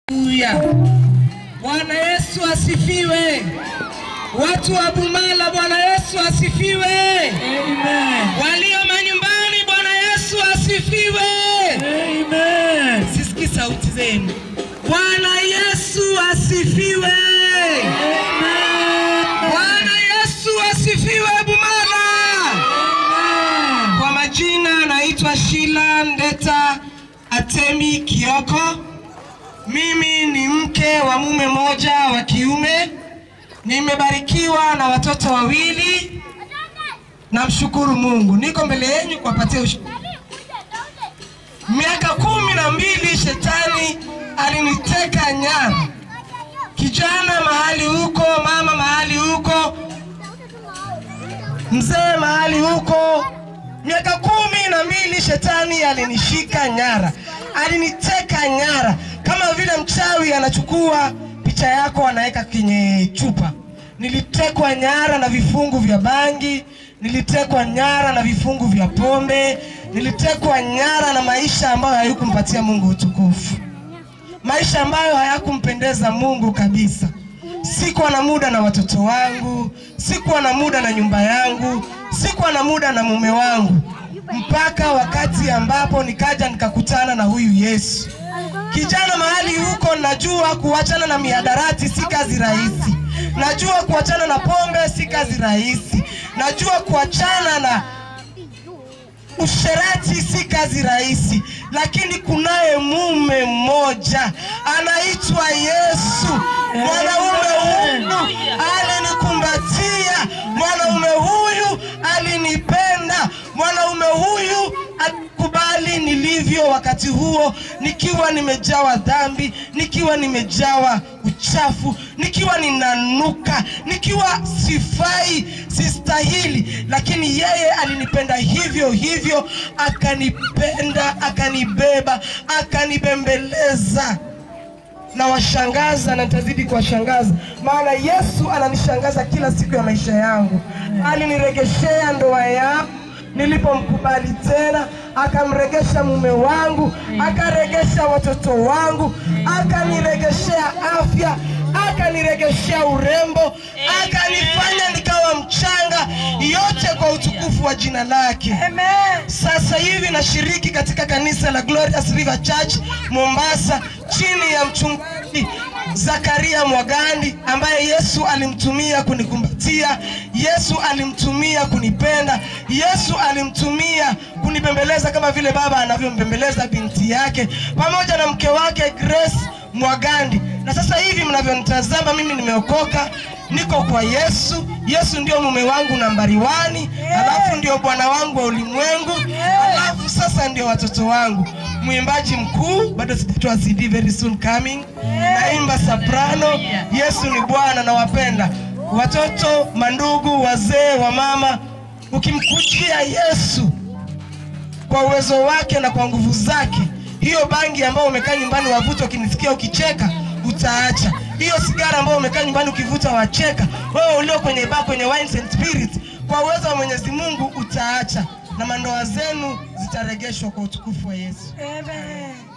Haleluya. Bwana Yesu asifiwe. Watu wa Bumala, Bwana Yesu asifiwe. Amen. Walio manyumbani, Bwana Yesu asifiwe. Amen. Sisiki sauti zenu. Bwana Yesu asifiwe. Bwana Yesu asifiwe Bumala. Kwa majina naitwa Shila Ndeta Atemi Kioko. Mimi ni mke wa mume moja wa kiume. Nimebarikiwa na watoto wawili. Namshukuru Mungu. Niko mbele yenu kuwapatia ushuhuda. Miaka kumi na mbili shetani aliniteka nyara, kijana mahali huko, mama mahali huko, mzee mahali huko. Miaka kumi na mbili shetani alinishika nyara, aliniteka nyara, kama vile mchawi anachukua picha yako anaweka kwenye chupa. Nilitekwa nyara na vifungu vya bangi, nilitekwa nyara na vifungu vya pombe, nilitekwa nyara na maisha ambayo hayakumpatia Mungu utukufu, maisha ambayo hayakumpendeza Mungu kabisa. Sikuwa na muda na watoto wangu, sikuwa na muda na nyumba yangu, sikuwa na muda na mume wangu, mpaka wakati ambapo nikaja nikakutana na huyu Yesu. Kijana mahali huko, najua kuachana na mihadarati si kazi rahisi, najua kuachana na pombe si kazi rahisi, najua kuachana na usherati si kazi rahisi, lakini kunaye mume mmoja anaitwa Yesu. Mwanaume huyu alinikumbatia, mwanaume huyu alinipenda, mwanaume huyu alikubali nilivyo wakati huo, nikiwa nimejawa dhambi, nikiwa nimejawa uchafu, nikiwa ninanuka, nikiwa sifai, sistahili, lakini yeye alinipenda hivyo hivyo, akanipenda, akanibeba, akanibembeleza na washangaza na nitazidi kuwashangaza, maana Yesu ananishangaza kila siku ya maisha yangu. Aliniregeshea ndoa yangu nilipomkubali tena, akamregesha mume wangu, akaregesha watoto wangu, akaniregeshea afya, akaniregeshea urembo, akanifanya nikawa mchanga, yote kwa utukufu wa jina lake. Sasa hivi nashiriki katika kanisa la Glorious River Church Mombasa, chini ya mchungaji Zakaria Mwagandi ambaye Yesu alimtumia kunikumbatia, Yesu alimtumia kunipenda, Yesu alimtumia kunibembeleza kama vile baba anavyombembeleza binti yake, pamoja na mke wake Grace Mwagandi. Na sasa hivi mnavyonitazama mimi nimeokoka, niko kwa Yesu. Yesu ndio mume wangu nambari wani, alafu ndio bwana wangu wa ulimwengu, alafu sasa ndio watoto wangu. Mwimbaji mkuu bado sijatoa CD, very soon coming. Naimba soprano. Yesu ni Bwana, nawapenda watoto, mandugu, wazee, wa mama. Ukimkujia Yesu kwa uwezo wake na kwa nguvu zake, hiyo bangi ambayo umekaa nyumbani wavuta, ukinisikia ukicheka utaacha. Hiyo sigara ambayo umekaa nyumbani ukivuta wacheka. Wewe ulio kwenye bar, kwenye wines and spirits, kwa uwezo wa Mwenyezi Mungu utaacha, na mandoa zenu zitaregeshwa kwa utukufu wa Yesu. Amen.